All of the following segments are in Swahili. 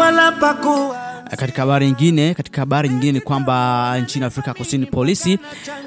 wala pakuwa Katika habari nyingine, katika habari nyingine ni kwamba nchini Afrika Kusini polisi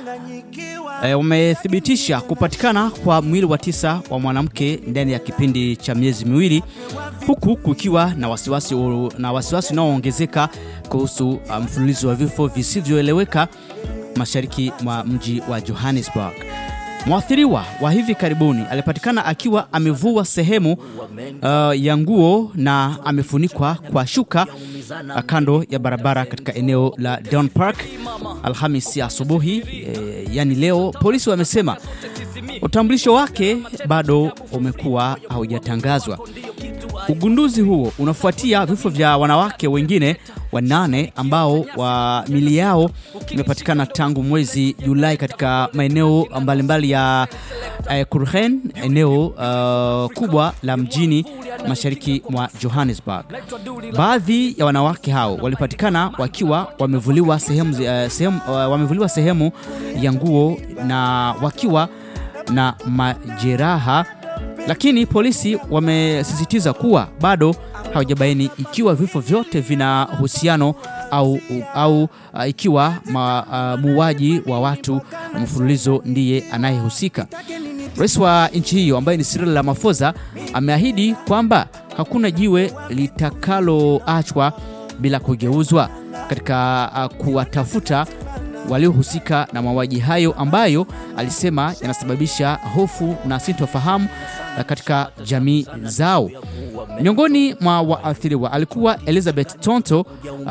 e, wamethibitisha kupatikana kwa mwili wa tisa wa mwanamke ndani ya kipindi cha miezi miwili, huku kukiwa na wasiwasi na wasiwasi unaoongezeka kuhusu uh, mfululizo wa vifo visivyoeleweka mashariki mwa mji wa Johannesburg. Mwathiriwa wa hivi karibuni alipatikana akiwa amevua sehemu uh, ya nguo na amefunikwa kwa shuka uh, kando ya barabara katika eneo la Down Park Alhamisi asubuhi, eh, yani leo. Polisi wamesema utambulisho wake bado umekuwa haujatangazwa. Ugunduzi huo unafuatia vifo vya wanawake wengine wanane ambao wa mili yao imepatikana tangu mwezi Julai katika maeneo mbalimbali ya eh, Kurhen, eneo uh, kubwa la mjini mashariki mwa Johannesburg. Baadhi ya wanawake hao walipatikana wakiwa wamevuliwa sehemu, uh, sehemu, uh, wamevuliwa sehemu ya nguo na wakiwa na majeraha lakini polisi wamesisitiza kuwa bado hawajabaini ikiwa vifo vyote vina uhusiano au, au uh, ikiwa ma, uh, muuaji wa watu mfululizo ndiye anayehusika. Rais wa nchi hiyo ambaye ni Cyril Ramaphosa ameahidi kwamba hakuna jiwe litakaloachwa bila kugeuzwa katika uh, kuwatafuta waliohusika na mauaji hayo ambayo alisema yanasababisha hofu na sintofahamu katika jamii zao. Miongoni mwa waathiriwa alikuwa Elizabeth Tonto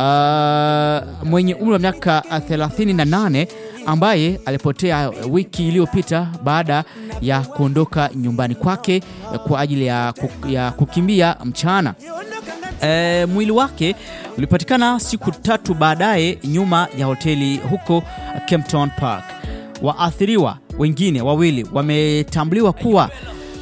uh, mwenye umri wa miaka 38 ambaye alipotea wiki iliyopita baada ya kuondoka nyumbani kwake kwa ajili ya, ya kukimbia mchana. E, mwili wake ulipatikana siku tatu baadaye nyuma ya hoteli huko Kempton Park. Waathiriwa wengine wawili wametambuliwa kuwa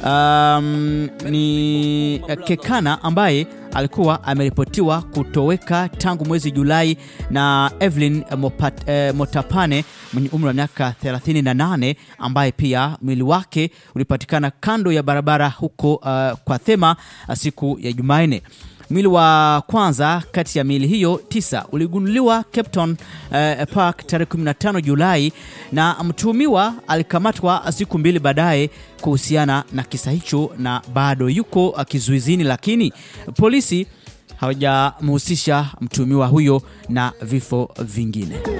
um, ni Kekana ambaye alikuwa ameripotiwa kutoweka tangu mwezi Julai na Evelyn Mopat, eh, Motapane mwenye umri wa miaka 38 ambaye pia mwili wake ulipatikana kando ya barabara huko uh, kwa Thema siku ya Jumanne. Mwili wa kwanza kati ya miili hiyo tisa uligunduliwa Cape Town eh, Park tarehe 15 Julai, na mtuhumiwa alikamatwa siku mbili baadaye kuhusiana na kisa hicho na bado yuko kizuizini, lakini polisi hawajamhusisha mtuhumiwa huyo na vifo vingine.